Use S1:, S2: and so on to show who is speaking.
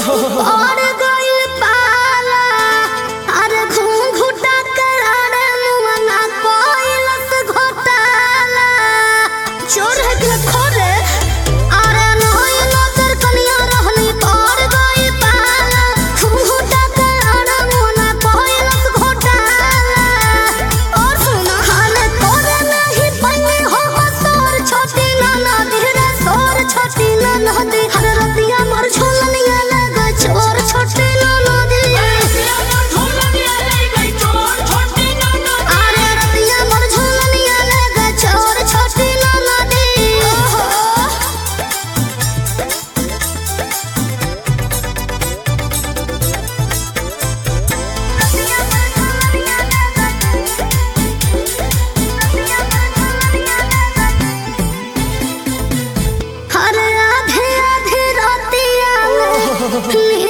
S1: और गइल पाला अरे घूंघूटा करारे मुअना कोइलस घोटाला चोर है कि खोरे अरे नई नजर कनिया रहनी और गइल पाला घूंघूटा करारे मुअना कोइलस घोटाला और सुना हाले तोरे नहीं पन्नी हो सोर छोटी नाना धीरे सोर छोटी नाना दी हर रतिया मर झोलनिया लगा चोर छोटी नाना दी अरे रतिया मर झोलनिया लगा चोर छोटी नाना दी ओहो हर आधे आधे रातिया में